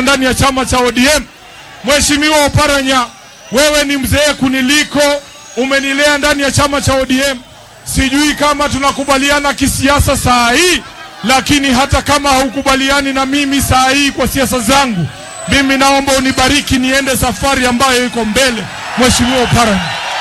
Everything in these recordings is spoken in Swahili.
ndani ya chama cha ODM. Mheshimiwa Oparanya, wewe ni mzee kuniliko, umenilea ndani ya chama cha ODM. Sijui kama tunakubaliana kisiasa saa hii, lakini hata kama haukubaliani na mimi saa hii kwa siasa zangu, mimi naomba unibariki niende safari ambayo iko mbele. Mheshimiwa Oparanya,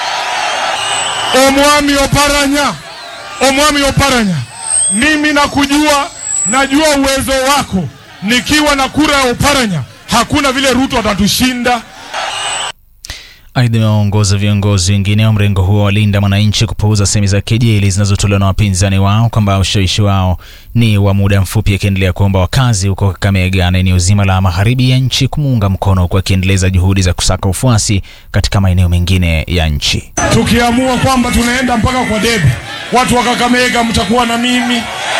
Omwami Oparanya, Omwami Oparanya, mimi nakujua, najua uwezo wako. Nikiwa na kura ya Oparanya, hakuna vile Ruto atatushinda. Aidha, imewaongoza viongozi wengine wa mrengo huo walinda mwananchi kupuuza sehemu za kejeli zinazotolewa na wapinzani wao kwamba ushawishi wao ni wa muda mfupi, akiendelea kuomba wakazi huko Kakamega na eneo zima la magharibi ya nchi kumuunga mkono, huku akiendeleza juhudi za kusaka ufuasi katika maeneo mengine ya nchi. Tukiamua kwamba tunaenda mpaka kwa debe, watu wa Kakamega mtakuwa na mimi.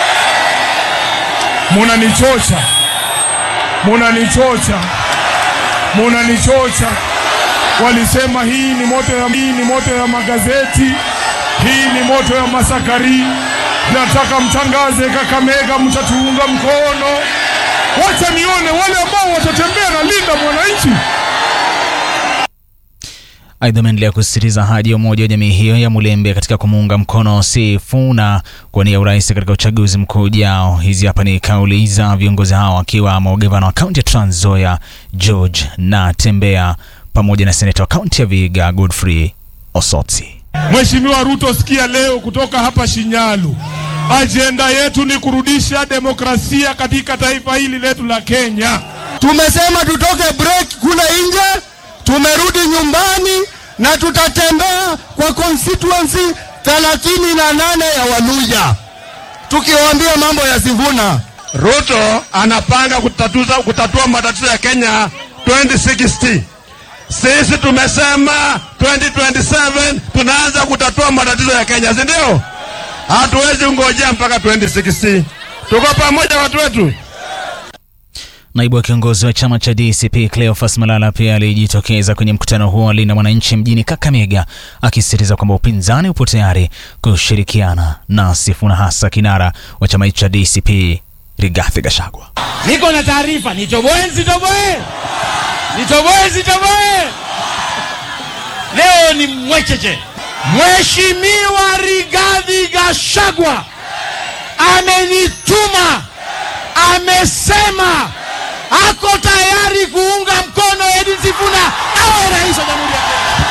Munanichocha, munanichocha, munanichocha. Walisema hii ni moto ya, hii ni moto ya magazeti, hii ni moto ya masakari. Nataka mtangaze Kakamega, mtatuunga mkono. Wacha nione wale ambao watatembea na linda mwananchi. Aidha, ameendelea kusisitiza haja ya umoja wa jamii hiyo ya Mulembe katika kumuunga mkono Sifuna kuwania urais katika uchaguzi mkuu ujao. Hizi hapa ni kauli za viongozi hao akiwamo gavana wa kaunti ya Trans Nzoia George Natembeya pamoja na seneta wa kaunti ya Vihiga Godfrey Osotsi. Mheshimiwa Ruto, sikia leo kutoka hapa Shinyalu, ajenda yetu ni kurudisha demokrasia katika taifa hili letu la Kenya. Tumesema tutoke break kule nje, tumerudi nyumbani na tutatembea kwa constituency thelathini na nane ya Waluya tukiwaambia mambo ya Sifuna. Ruto anapanga kutatuza, kutatua matatizo ya Kenya 2060. Sisi tumesema 2027 tunaanza kutatua matatizo ya Kenya, si ndio? Hatuwezi ngojea mpaka 2060. Tuko pamoja watu wetu. Naibu wa kiongozi wa chama cha DCP Cleophas Malala pia alijitokeza kwenye mkutano huo wa Linda Mwananchi mjini Kakamega, akisisitiza kwamba upinzani upo tayari kushirikiana na Sifuna, hasa kinara wa chama hicho cha DCP Rigathi Gachagua. Niko na taarifa, nitoboe nsitoboe, nitoboe nsitoboe. Leo ni mwecheche. Mheshimiwa Rigathi Gachagua amenituma, amesema ako tayari kuunga mkono Edwin Sifuna awe rais wa Jamhuri ya Kenya.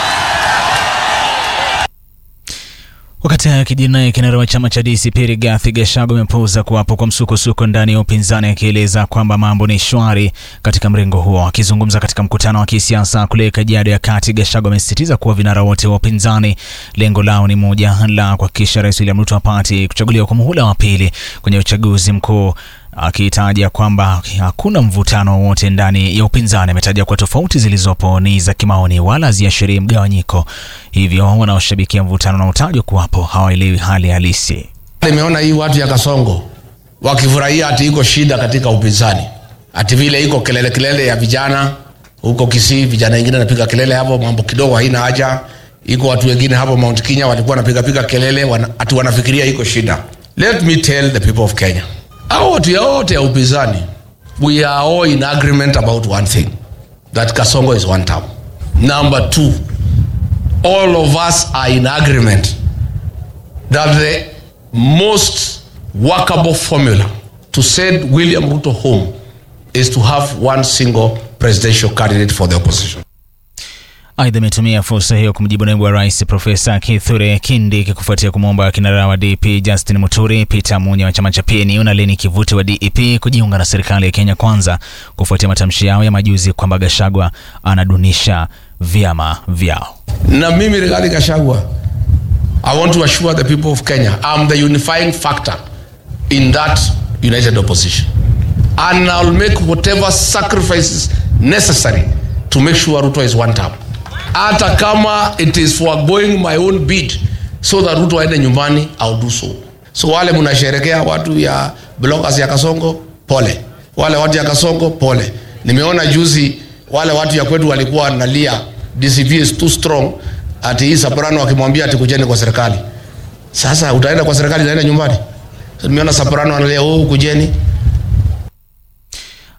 Wakati hayo kijiri naye kinara wa chama cha DCP Rigathi Gachagua amepuuza kuwapo kwa msukosuko ndani ya upinzani, akieleza kwamba mambo ni shwari katika mrengo huo. Akizungumza katika mkutano wa kisiasa kule Kajiado ya Kati, Gachagua amesisitiza kuwa vinara wote wa upinzani lengo lao ni moja la kuhakikisha Rais William Ruto apate kuchaguliwa kwa muhula wa pili kwenye uchaguzi mkuu akitaja kwamba hakuna mvutano wowote ndani ya upinzani. Ametaja kuwa tofauti zilizopo ni za kimaoni wala haziashirii mgawanyiko, hivyo wanaoshabikia mvutano na utajwa kuwapo hawaelewi hali halisi. Nimeona hii watu ya Kasongo wakifurahia ati iko shida katika upinzani, ati vile iko kelele kelele ya vijana huko Kisii, vijana wengine wanapiga kelele hapo, mambo kidogo haina haja. Iko watu wengine hapo Mount Kenya walikuwa wanapiga piga kelele wana, ati wanafikiria iko shida. Let me tell the people of Kenya hao watu yote ya upinzani we are all in agreement about one thing that kasongo is one term number two all of us are in agreement that the most workable formula to send william ruto home is to have one single presidential candidate for the opposition Aidha, ametumia fursa hiyo kumjibu naibu wa rais Profesa Kithure Kindiki kufuatia kumwomba kinara wa DP Justin Muturi, Peter Munya wa chama cha PNU na Leni Kivuti wa DEP kujiunga na serikali ya Kenya Kwanza kufuatia matamshi yao ya majuzi kwamba Gachagua anadunisha vyama vyao. na mimi Rigathi Gachagua I want to assure the people of Kenya I'm the unifying factor in that united opposition and I'll make whatever sacrifices necessary to make sure Ruto is one term hata kama it is foregoing my own bid so that Ruto aende nyumbani I'll do so so wale mnasherekea watu ya bloggers ya Kasongo pole wale watu ya Kasongo pole nimeona juzi wale watu ya kwetu walikuwa wanalia DCP is too strong ati hii Soprano akimwambia ati kujeni kwa serikali sasa utaenda kwa serikali utaenda nyumbani so, nimeona Soprano analia oh kujeni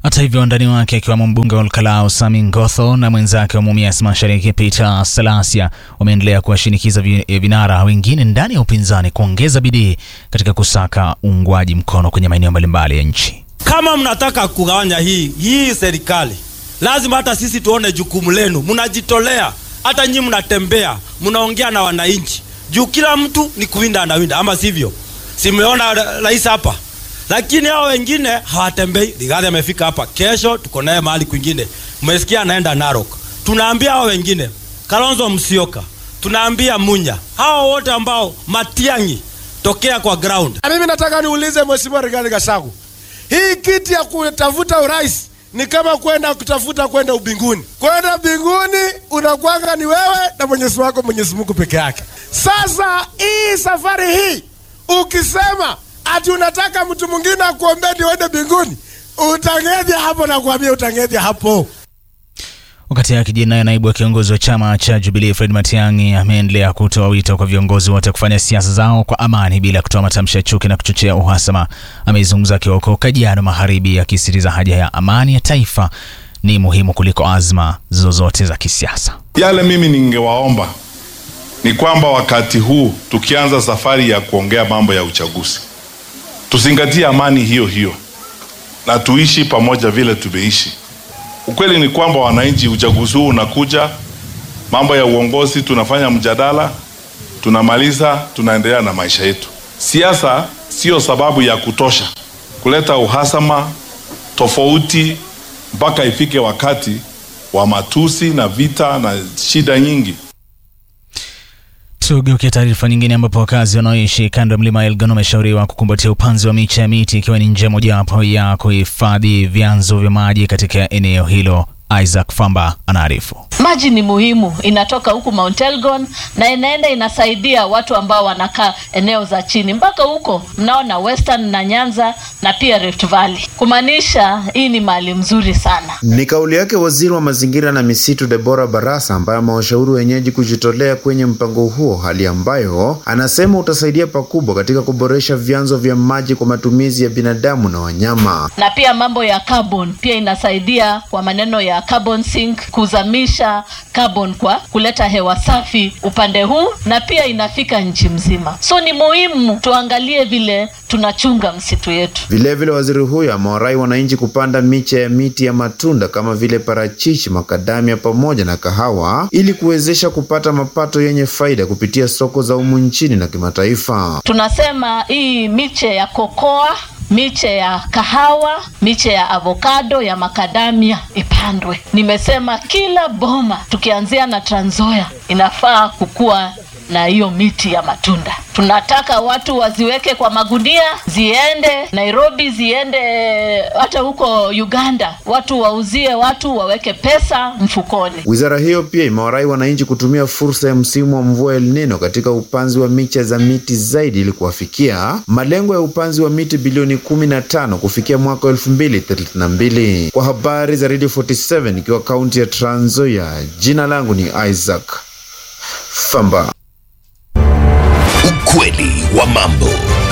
Hata hivyo wandani wake akiwemo mbunge wa Olkalau Sami Ngotho na mwenzake wa Mumias Mashariki Peter Salasia wameendelea kuwashinikiza vi- vinara wengine ndani ya upinzani kuongeza bidii katika kusaka uungwaji mkono kwenye maeneo mbalimbali ya nchi. Kama mnataka kugawanya hii hii serikali, lazima hata sisi tuone jukumu lenu. Mnajitolea, hata nyinyi mnatembea, mnaongea na wananchi, juu kila mtu ni kuwinda anawinda, ama sivyo? Simeona ra- rais hapa, lakini hao wengine hawatembei. Rigathi amefika hapa, kesho tuko naye mahali kwingine. Mmesikia anaenda Narok. Tunaambia hao wengine, Kalonzo Musyoka, tunaambia Munya, hao wote ambao Matiang'i, tokea kwa ground Na mimi nataka niulize Mheshimiwa Rigathi Gachagua, hii kiti ya kutafuta urais ni kama kwenda kutafuta kwenda ubinguni. Kwenda mbinguni unakwanga ni wewe na Mwenyezi wako Mwenyezi Mungu peke yake. Sasa hii safari hii ukisema ati unataka mtu mwingine akuombee ndio uende mbinguni, utang'edhia hapo na kuambia utang'edhia hapo. Wakati akijiri naye naibu wa kiongozi wa chama cha Jubilee Fred Matiang'i ameendelea kutoa wito kwa viongozi wote kufanya siasa zao kwa amani bila kutoa matamshi ya chuki na kuchochea uhasama. Ameizungumza akiwa huko Kajiado Magharibi, akisisitiza haja ya amani ya taifa ni muhimu kuliko azma zozote za kisiasa. Yale mimi ningewaomba ni kwamba wakati huu tukianza safari ya kuongea mambo ya uchaguzi, tuzingatie amani hiyo hiyo na tuishi pamoja vile tumeishi. Ukweli ni kwamba wananchi, uchaguzi huu unakuja, mambo ya uongozi tunafanya mjadala, tunamaliza, tunaendelea na maisha yetu. Siasa sio sababu ya kutosha kuleta uhasama, tofauti, mpaka ifike wakati wa matusi na vita na shida nyingi. Tugeukia taarifa nyingine ambapo wakazi wanaoishi kando ya mlima Elgon wameshauriwa kukumbatia upanzi wa miche ya miti ikiwa ni njia mojawapo ya kuhifadhi vyanzo vya maji katika eneo hilo. Isaac Famba anaarifu. Maji ni muhimu, inatoka huku Mount Elgon na inaenda inasaidia watu ambao wanakaa eneo za chini mpaka huko mnaona Western na Nyanza na pia Rift Valley, kumaanisha hii ni mahali mzuri sana. Ni kauli yake waziri wa mazingira na misitu Debora Barasa, ambaye amewashauri wenyeji kujitolea kwenye mpango huo, hali ambayo anasema utasaidia pakubwa katika kuboresha vyanzo vya maji kwa matumizi ya binadamu na wanyama. na pia mambo ya carbon pia inasaidia kwa maneno ya carbon sink, kuzamisha carbon kwa kuleta hewa safi upande huu, na pia inafika nchi mzima. So ni muhimu tuangalie vile tunachunga msitu yetu. Vilevile, waziri huyo amewarai wananchi kupanda miche ya miti ya matunda kama vile parachichi, makadamia pamoja na kahawa ili kuwezesha kupata mapato yenye faida kupitia soko za humu nchini na kimataifa. Tunasema hii miche ya kokoa, miche ya kahawa, miche ya avokado, ya makadamia ipandwe. Nimesema kila boma tukianzia na Trans Nzoia inafaa kukua na hiyo miti ya matunda. Tunataka watu waziweke kwa magunia, ziende Nairobi, ziende hata huko Uganda, watu wauzie, watu waweke pesa mfukoni. Wizara hiyo pia imewarai wananchi kutumia fursa ya msimu wa mvua El Nino katika upanzi wa miche za miti zaidi ili kuwafikia malengo ya upanzi wa miti bilioni kumi na tano kufikia mwaka elfu mbili thelathini na mbili. Kwa habari za Radio 47 ikiwa kaunti ya Trans Nzoia, jina langu ni Isaac Famba. Ukweli wa mambo.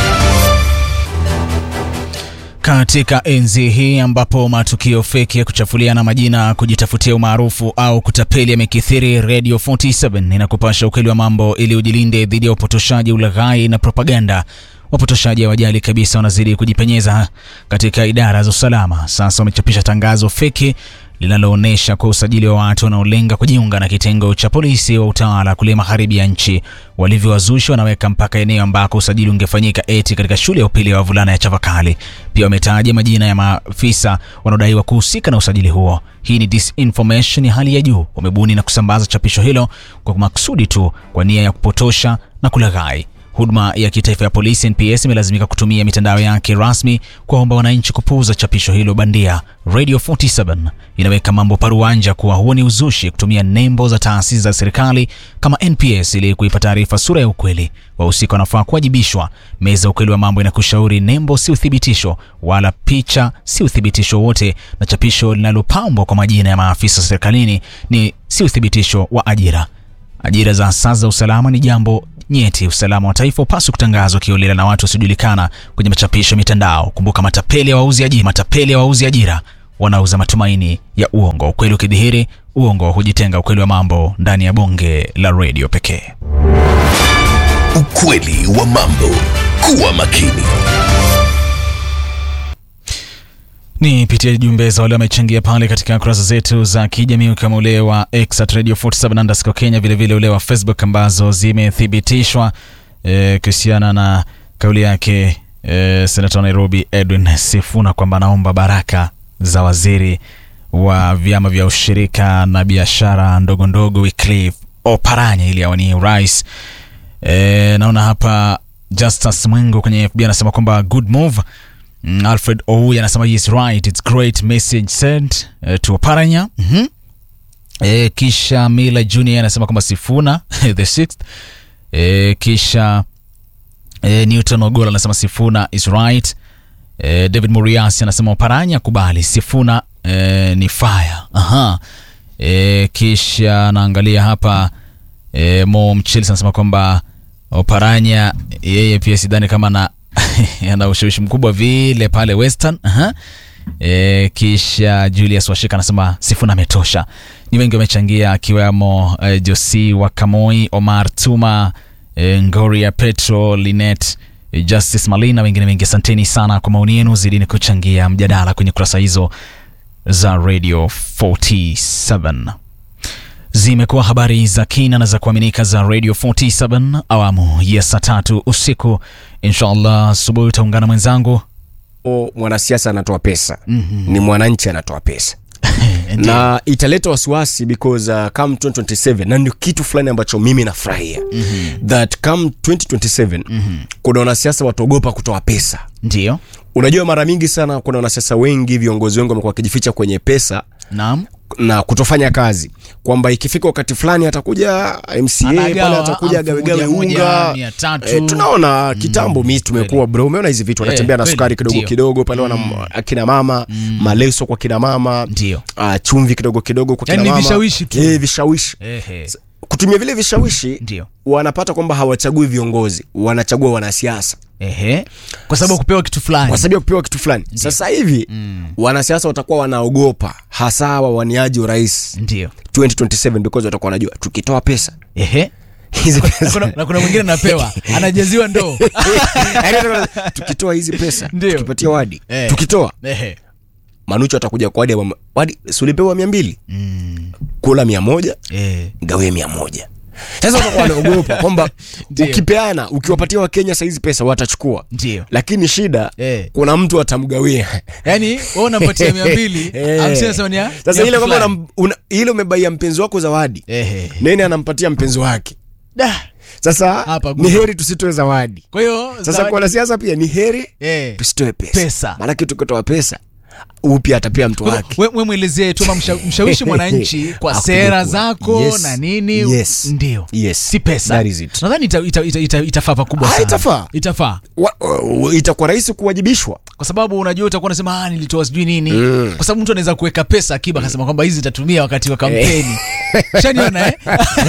Katika enzi hii ambapo matukio feki ya kuchafuliana majina, kujitafutia umaarufu au kutapeli yamekithiri, Radio 47 inakupasha ukweli wa mambo ili ujilinde dhidi ya upotoshaji, ulaghai na propaganda. Wapotoshaji hawajali kabisa, wanazidi kujipenyeza katika idara za usalama. Sasa wamechapisha tangazo feki linaloonyesha kwa usajili wa watu wanaolenga kujiunga na kitengo cha polisi wa utawala kule magharibi ya nchi. Walivyowazushi wanaweka mpaka eneo ambako usajili ungefanyika, eti katika shule ya upili ya wavulana ya Chavakali. Pia wametaja majina ya maafisa wanaodaiwa kuhusika na usajili huo. Hii ni disinformation ya hali ya juu. Wamebuni na kusambaza chapisho hilo kwa makusudi tu, kwa nia ya kupotosha na kulaghai. Huduma ya kitaifa ya polisi NPS imelazimika kutumia mitandao yake rasmi kuwaomba wananchi kupuuza chapisho hilo bandia. Radio 47 inaweka mambo paruanja kuwa huo ni uzushi, kutumia nembo za taasisi za serikali kama NPS ili kuipa taarifa sura ya ukweli. Wahusika wanafaa kuwajibishwa. Meza ya ukweli wa mambo inakushauri nembo si uthibitisho, wala picha si uthibitisho wote, na chapisho linalopambwa kwa majina ya maafisa serikalini ni si uthibitisho wa ajira. Ajira za asasi za usalama ni jambo nyeti. Usalama wa taifa upaswi kutangazwa kiolela na watu wasiojulikana kwenye machapisho ya mitandao. Kumbuka, matapeli ya wauzi ajira, matapeli ya wauzi ajira wanauza matumaini ya uongo. Ukweli ukidhihiri, uongo hujitenga. Ukweli wa mambo ndani ya bonge la redio pekee. Ukweli wa mambo. Kuwa makini. Ni pitia jumbe za wale wamechangia pale katika kurasa zetu za kijamii ukiwemo ule wa X at Radio 47 underscore Kenya, vilevile ule wa Facebook ambazo zimethibitishwa eh, kuhusiana na kauli yake eh, senata wa Nairobi Edwin Sifuna kwamba anaomba baraka za waziri wa vyama vya ushirika na biashara ndogo ndogo Wycliffe Oparanya ili awanie urais. E, naona hapa Justus Mwengo kwenye FB anasema kwamba good move. Mm, Alfred Ouy anasema yes right it's great message sent uh, to Oparanya. Mhm. E, kisha Mila Junior anasema kwamba Sifuna the sixth. E, kisha e, Newton Ogola anasema Sifuna is right. E, David Muriasi anasema Oparanya kubali Sifuna e, ni fire. Aha. E, kisha naangalia hapa e, Mo Mchels anasema kwamba Oparanya yeye pia sidhani kama na ana ushawishi mkubwa vile pale Western. Aha. E, kisha Julius Washika anasema Sifuna ametosha. Ni wengi wamechangia akiwemo e, Josi Wakamoi, Omar Tuma, e, Ngoria Petro, Linet e, Justice Malina, wengine wengi. Asanteni sana kwa maoni yenu, zidini kuchangia mjadala kwenye kurasa hizo za Radio 47 zimekuwa habari za kina na za kuaminika za Radio 47 awamu ya saa tatu usiku. Inshallah asubuhi utaungana mwenzangu o mwanasiasa anatoa pesa mm-hmm. ni mwananchi anatoa pesa na italeta wasiwasi because uh, come 2027 na ndio kitu fulani ambacho mimi nafurahia mm-hmm. that come 2027 mm-hmm. kuna wanasiasa wataogopa kutoa pesa ndio unajua mara mingi sana kuna wanasiasa wengi viongozi wengi wamekuwa wakijificha kwenye pesa naam na kutofanya kazi kwamba ikifika wakati fulani atakuja mca Anagawa pale atakuja elfu gawegawe moja moja, unga mia tatu. e, tunaona kitambo mi tumekuwa bro umeona hizi vitu wanatembea Eh, na kweli, sukari kidogo ndio. kidogo pale wana akina mama maleso kwa kina mama ndio uh, chumvi kidogo kidogo kwa kina Yaani ni mama vishawishi tu. eh, vishawishi Ehe. kutumia vile vishawishi Ndio. wanapata kwamba hawachagui viongozi wanachagua wanasiasa Ehe. kwa sababu ya kupewa kitu fulani kwa sababu ya kupewa kitu fulani sasa hivi mm. wanasiasa watakuwa wanaogopa hasa wawaniaji urais ndio 2027 because watakuwa wanajua tukitoa pesa Ehe. hizi Na pesa kuna- na kuna mwingine napewa anajaziwa ndoo Yaani watakuwa- tukitoa hizi pesa Ndio. tukipatia wadi Eh. tukitoa Ehe. manucho atakuja kwa wadi ya mama- wadi sulipewa mia mbili kula mia moja Eh. gawie mia moja sasa watakuwa wanaogopa kwamba Ndio. ukipeana ukiwapatia wakenya saizi pesa watachukua ndio lakini shida Eh. kuna mtu atamgawia yaani wewe unampatia mia mbili Eh. hamsini nasema ni ya- sasa ni ya ile kwamba fulani. unam- una- ile umebaia mpenzi wako zawadi Ehe. nene anampatia mpenzi wake Da. sasa Hapa ni gumu. heri tusitoe zawadi kwa hiyo sasa zawadi- kwa wanasiasa pia ni heri Eh. tusitoe pesa, Pesa. maanake tukitoa pesa huu pia atapea mtu Kwa wake hivyo, we, we mwelezee tu ama msha, mshawishi mwananchi kwa Hakuna sera kuwa. zako Yes. na nini Yes. ndio Yes. si pesa That is it. nadhani ita, ita, ita, ita, itafaa pakubwa Ah, sana itafaa. itafaa Wa- wa- itakuwa rahisi kuwajibishwa kwa sababu unajua utakuwa unasema ah, nilitoa sijui nini Mm. kwa sababu mtu anaweza kuweka pesa akiba akasema kwamba hizi itatumia wakati wa kampeni shaniona eh?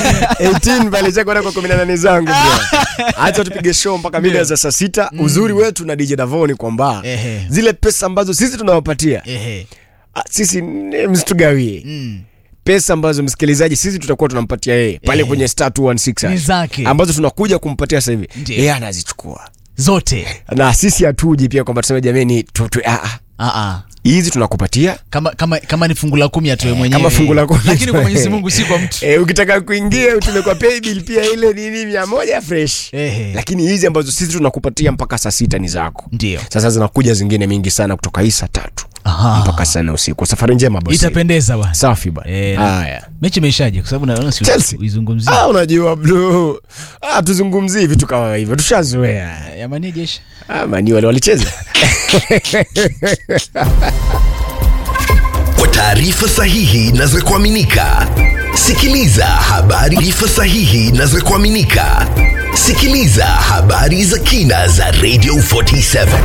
18 pale cha kwenda kwa 18 zangu bro. Acha tupige show mpaka mida za saa sita. Uzuri wetu na DJ Davoni kwamba Ehe. zile pesa ambazo sisi tunawapatia Ehe. ah, sisi ni- msitugawie Mm. pesa ambazo msikilizaji sisi tutakuwa tunampatia yeye pale Ehe. kwenye star 216 Ni zake. ambazo tunakuja kumpatia sasa hivi Ndiyo. yeye anazichukua zote na sisi hatuji pia kwamba tuseme jameni tu, tu, ah, ah. ah, ah. hizi tunakupatia kama kama kama ni fungu la kumi atoe mwenyewe kama fungu la kumi lakini kwa Mwenyezi Mungu si kwa mtu Eh, ukitaka kuingia utume kwa paybill pia ile nini mia moja fresh Ehe. lakini hizi ambazo sisi tunakupatia mpaka saa sita ni zako ndio sasa zinakuja zingine mingi sana kutoka hii saa tatu Aha. mpaka saa nne usiku safari njema bosi itapendeza bwana safi bana Eh, na- haya mechi imeishaje kwa sababu naona si Chelsea. uizungumzie ah, unajua bro ah, tuzungumzii vitu kama hivyo tushazoea yamani jeshi ah, mani wale walicheza Kwa taarifa sahihi na za kuaminika, sikiliza habari. Taarifa sahihi na za kuaminika, sikiliza habari za kina za Radio 47.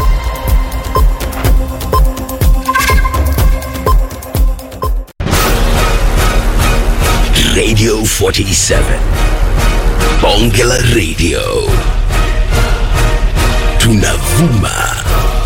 Radio 47. Bonge la Radio. Tunavuma